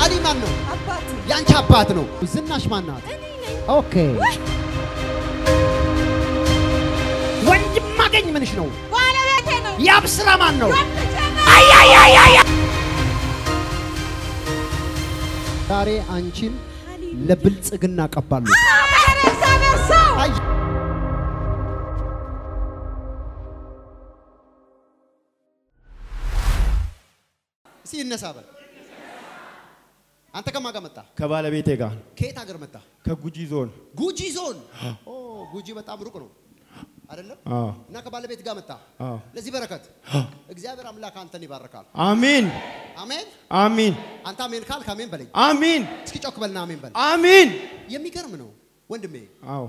አሊ ማን ነው? አባቴ ያንቺ አባት ነው። ዝናሽ ማን ናት? እኔ ነኝ። ኦኬ ወንድም ማገኝ ምንሽ ነው? ባለቤቴ ነው። ያብስራ ማን ነው? ወንድቼ ነው። ዛሬ አንቺን ለብልጽግና ቀባሉ። አሜን። እግዚአብሔር ሰው አይ እስኪ ይነሳ በል። አንተ ከማን ጋር መጣ? ከባለቤቴ ጋር ከየት ሀገር መጣ? ከጉጂ ዞን ጉጂ ዞን። ኦ ጉጂ በጣም ሩቅ ነው አይደለም? አዎ እና ከባለቤት ጋር መጣ። አዎ ለዚህ በረከት እግዚአብሔር አምላክ አንተን ይባርካል። አሚን አሜን። አሚን አንተ አሜን ካልክ አሜን በለኝ። አሚን እስኪ ጮክ በልና አሜን በል። አሚን የሚገርም ነው ወንድሜ። አዎ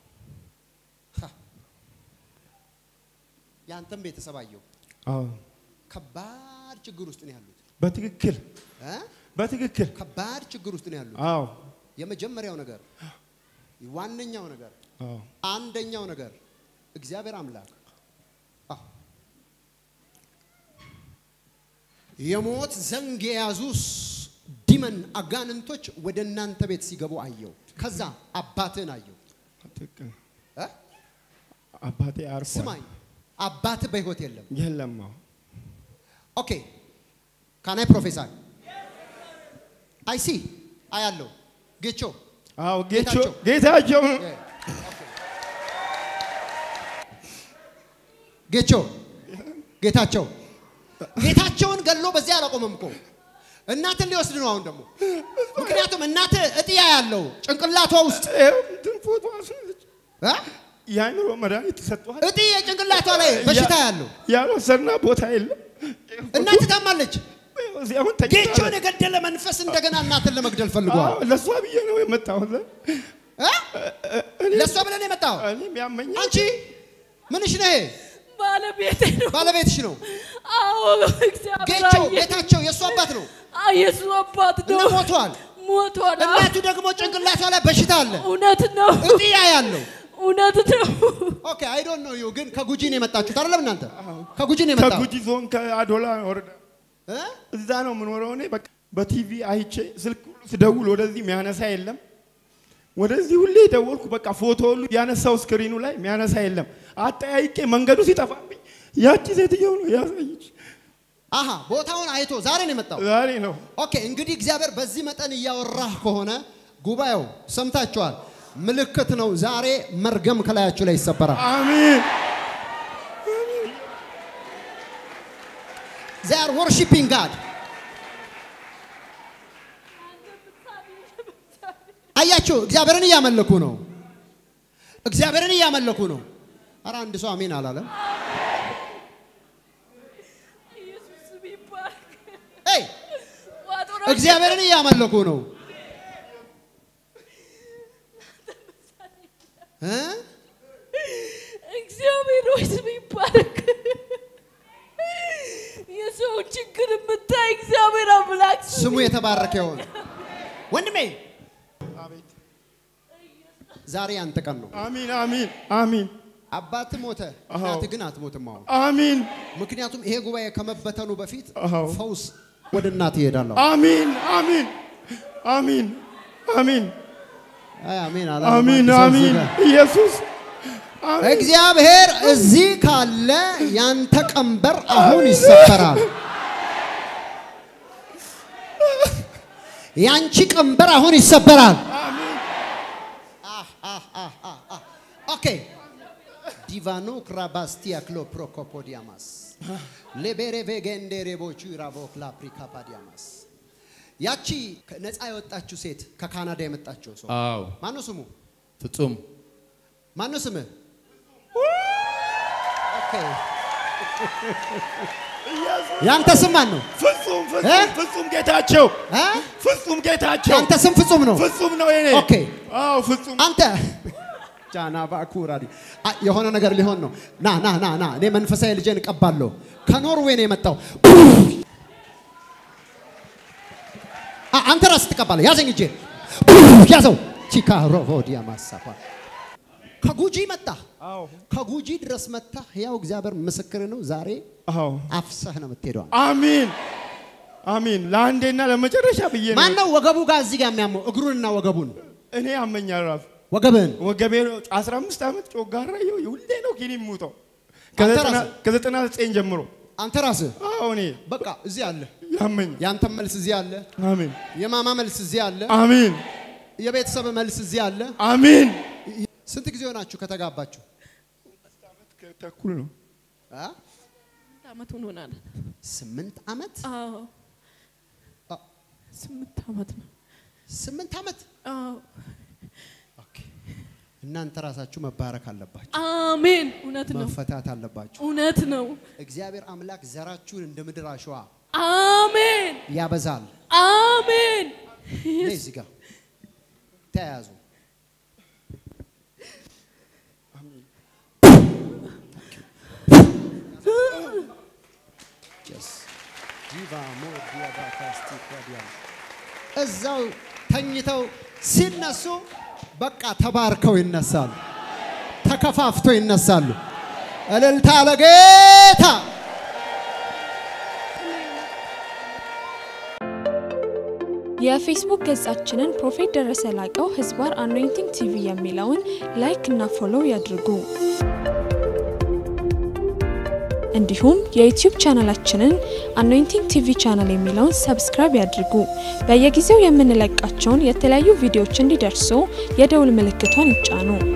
የአንተም ቤተሰብ አየው አዎ ከባድ ችግር ውስጥ ነው ያሉት በትክክል እ? በትክክል ከባድ ችግር ውስጥ ነው ያሉት። አዎ የመጀመሪያው ነገር ዋነኛው ነገር አዎ አንደኛው ነገር እግዚአብሔር አምላክ አ፣ የሞት ዘንግ የያዙስ ዲመን አጋንንቶች ወደ እናንተ ቤት ሲገቡ አየው። ከዛ አባትህን አየው። ትክክል እ? አባቴ አርፏል ስማኝ፣ አባትህ በህይወት የለም። የለም አዎ ኦኬ ካናይ ፕሮፌሰር አይ ሲ አያለው ጌቾ አዎ ጌቾ ጌታቸው። ጌታቸው ጌቾ ጌታቸው ጌታቸውን ገሎ በዚያ አላቆመም እኮ እናትን ሊወስድ ነው አሁን ደግሞ ምክንያቱም እናት እጥያ ያለው ጭንቅላቷ ውስጥ ይኸው እንትን ፎቶ አስነች እ? የአእምሮ መድኃኒት ተሰጥቷል እጢ የጭንቅላቷ ላይ በሽታ ያለው ያልወሰድና ቦታ የለም እናት ታማለች ይኸው እዚህ አሁን ተኝታ ጌቾን የገደለ መንፈስ እንደገና እናትን ለመግደል ፈልጓል አዎ ለእሷ ብዬ ነው የመጣሁት እ? ለእሷ ብለን የመጣው እኔም ያመኛል አንቺ ምንሽ ነው ይሄ ባለቤቴ ነው። ባለቤትሽ ነው አዎ እግዚአብሔር ጌቾ አየ። ጌታቸው የእሱ አባት ነው አዎ፣ የእሱ አባት እና ነው። ሞቷል ሞቷል። አዎ፣ እናቱ ደግሞ ጭንቅላቷ ላይ በሽታ አለ እውነት ነው። እጢያ ያለው እውነት ነው። ኦኬ አይ ዶንት ኖ ዩ ግን ከጉጂ ነው የመጣችሁት አይደለም እናንተ ከጉጂ ነው የመጣው ከጉጂ ዞን ከአዶላ ወረዳ እ? እዛ ነው የምኖረው እኔ በቃ በቲቪ አይቼ ስልክ ሁሉ ስደውል ወደዚህ የሚያነሳ የለም ወደዚህ ሁሌ ደወልኩ በቃ ፎቶ ሁሉ ያነሳው ስክሪኑ ላይ የሚያነሳ የለም አጠያይቄ መንገዱ ሲጠፋብኝ ያቺ ሴትየው ነው ያሳየች አሃ ቦታውን አይቶ ዛሬ ነው የመጣው ዛሬ ነው ኦኬ እንግዲህ እግዚአብሔር በዚህ መጠን እያወራህ ከሆነ ጉባኤው ሰምታችኋል ምልክት ነው ዛሬ መርገም ከላያችሁ ላይ ይሰበራል አሚን they are worshiping God አያችሁ እግዚአብሔርን እያመለኩ ነው እግዚአብሔርን እያመለኩ ነው ኧረ አንድ ሰው አሜን አላለም ኢየሱስ ስም ይባረክ። ኤይ ቋጠሮ እግዚአብሔርን እያመለኩ ነው እ? እግዚአብሔር ሆይ ስም ይባረክ። የሰውን ችግር የምታይ እግዚአብሔር አምላክ ስሙ የተባረከ ይሆን ወንድሜ ዛሬ ያንተ ቀን ነው አሚን አሚን አሚን አባት ሞተ አዎ። እናት ግን አትሞትም አሁን አሚን ምክንያቱም ይሄ ጉባኤ ከመበተኑ በፊት አዎ። ፈውስ ወደ እናት ይሄዳለሁ አሚን አሚን አሚን አሚን አይ አሜን አላለም። አሚን አንድ ሰው እዚህ አሚን ጋር። ኢየሱስ አሚን እግዚአብሔር እዚህ ካለ ያንተ ቀንበር አሁን ይሰበራል። ያንቺ ቀንበር አሁን ይሰበራል። አህ፣ አህ፣ አህ፣ አህ፣ አህ። ኦኬ ዲቫኖ ክራባስቲያ ክሎ ፕሮኮፖዲያማስ ሌቤሬ ቬጌንዴ ሬቦቹ ራቮክላ ፕሪካፓዲያማስ ያቺ ነፃ የወጣችው ሴት ከካናዳ የመጣችው ሰው አዎ ማነው ስሙ? ፍጹም ማነው ስምህ? ኦኬ ያንተ ስም ማን ነው? ፍጹም እ? ፍጹም ፍጹም ጌታቸው እ? ፍጹም ጌታቸው ያንተ ስም ፍጹም ነው። ፍጹም ነው የኔ ኦኬ። አዎ ፍጹም አንተ ጃና ባኩራዲ አ- የሆነ ነገር ሊሆን ነው። ና ና ና ና እኔ መንፈሳዊ ልጄን እቀባለሁ። ከኖርዌይ ነው የመጣው። አ- አንተ ራስህ ትቀባለህ። ያዘኝ እጄን ያዘው። ቺካ ሮሆዲያ ማሳፋ ከጉጂ መጣ። አዎ ከጉጂ ድረስ መጣ። ያው እግዚአብሔር ምስክር ነው። ዛሬ አዎ አፍሰህ ነው የምትሄደው። አሚን አሜን። ለአንዴና ለመጨረሻ ብዬ ነው። ማን ነው ወገቡ ጋር እዚህ ጋር የሚያመው? እግሩንና ወገቡን እኔ ያመኛል ራሱ ወገብህን ወገቤ 15 ዓመት ጮጋራ ይኸው ሁሌ ነው ኪኒ የምውጠው አንተ ራስህ? ከዘጠና ዘጠኝ ጀምሮ አንተ ራስህ አዎ እኔ በቃ እዚህ አለ። ያመኛል። የአንተ መልስ እዚህ አለ። አሜን የማማ መልስ እዚህ አለ። አሜን የቤተሰብ መልስ እዚህ አለ። አሜን። ስንት ጊዜ ሆናችሁ ከተጋባችሁ? ተኩል ነው አ? ዓመት ሆኖናል። ስምንት ዓመት አዎ አ፣ ስምንት ዓመት ነው። ስምንት ዓመት አዎ ኦኬ። እናንተ ራሳችሁ መባረክ አለባችሁ፣ አሜን። እውነት ነው። መፈታት አለባችሁ። እውነት ነው። እግዚአብሔር አምላክ ዘራችሁን እንደ ምድር አሸዋ አሜን ያበዛል። አሜን። ነይ እዚህ ጋር ተያያዙ። Yes. Diva more diva fasti quadial. እዛው ተኝተው ሲነሱ በቃ ተባርከው ይነሳሉ፣ ተከፋፍተው ይነሳሉ። እልልታ ለጌታ የፌስቡክ ገጻችንን ፕሮፌት ደረሰ ላቀው ህዝባር አኖይንቲንግ ቲቪ የሚለውን ላይክ እና ፎሎው ያድርጉ። እንዲሁም የዩቲዩብ ቻናላችንን አኖይንቲንግ ቲቪ ቻናል የሚለውን ሰብስክራይብ ያድርጉ። በየጊዜው የምንለቃቸውን የተለያዩ ቪዲዮዎች እንዲደርሱ የደውል ምልክቷን ይጫኑ።